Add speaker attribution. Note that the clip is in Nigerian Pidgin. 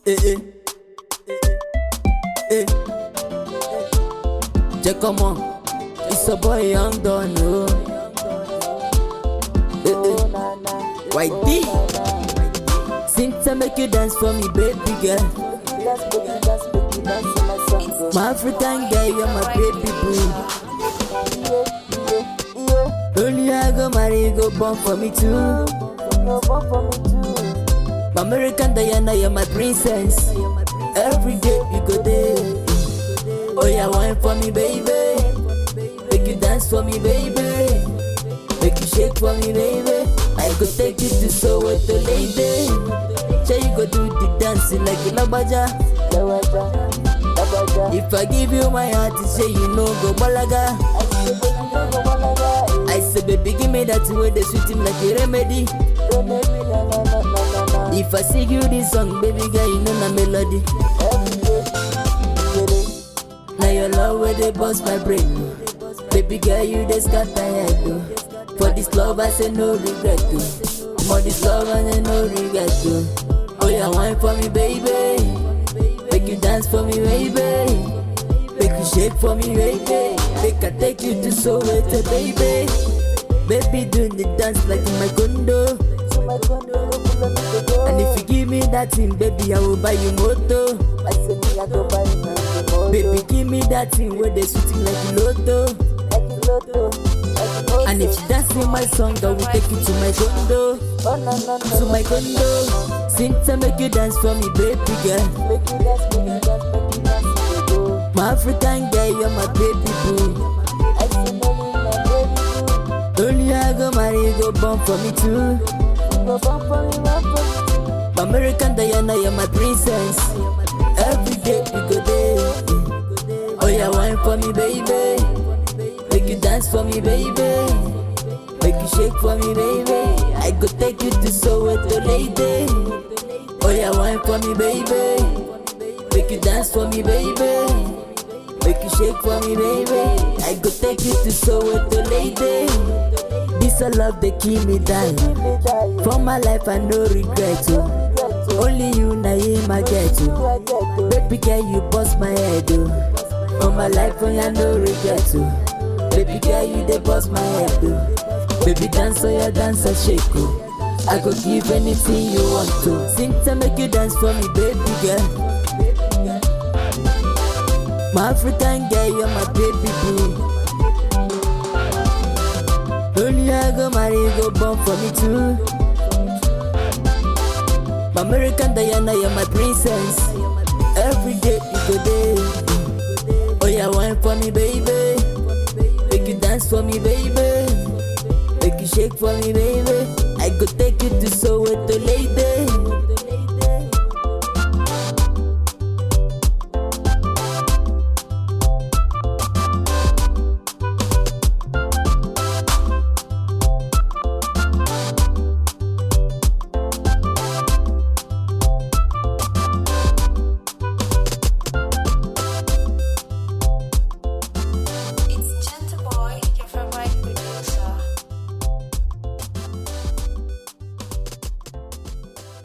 Speaker 1: Eh, eh. Eh. Check come on. It's a boy young don no. Eh, eh. White D. Since make you dance for me, baby girl. My African girl, you're my baby boo. Only I go marry, you go born for me too. My American Diana, you're my princess. Every day you go there. Oh yeah, wine for me, baby. Make you dance for me, baby. Make you shake for me, baby. I go take you to Soweto, lady. Say you go do the dancing like a labaja. If I give you my heart, you say you know go balaga. I say, baby, give me that way they sweet him like a remedy. If I sing you this song, baby girl, you know na melody. Now your love where they bust my brain. Baby girl, you just got tired though. For this love, I say no regret too. For this love, I say no regret too. Oh yeah, wine for me, baby. Make you dance for me, baby. Make you shake for me, baby. Make I take you to Soweto, baby. Baby, do the dance like in my condo. And if you give me that thing, baby, I will buy you moto. Baby, give me that thing where they shooting like a lotto. And if you dance in my song, I will take you to my condo. To my condo. Since I make you dance for me, baby girl. My African girl, you're my baby boo. Only I go marry, you go born for me too. My American Diana, you're my princess. Every day you go there. Oh yeah, wine for me, baby. Make you dance for me, baby. Make you shake for me, baby. I go take you to Soweto, lady. Oh yeah, wine for me, baby. Make you dance for me, baby. Make you shake for me, baby. I go take you to Soweto, lady. This a love they keep me down. For my life, I no regret. Oh. Only you, na him I get you. Baby girl, you bust my head. Oh. For my life, oh, I no regret. Oh. Baby girl, you they bust my head. Oh. Baby dance, oh yeah, dance and shake. Oh. I go give anything you want to. Sing to make you dance for me, baby girl. My African girl, you're my baby boo. Only I go marry, you go born for me too. My American Diana, you're my princess. Every day you go there. Oh yeah, wine for me, baby. Make you dance for me, baby. Make you shake for me, baby. I go take you to Soweto, lady.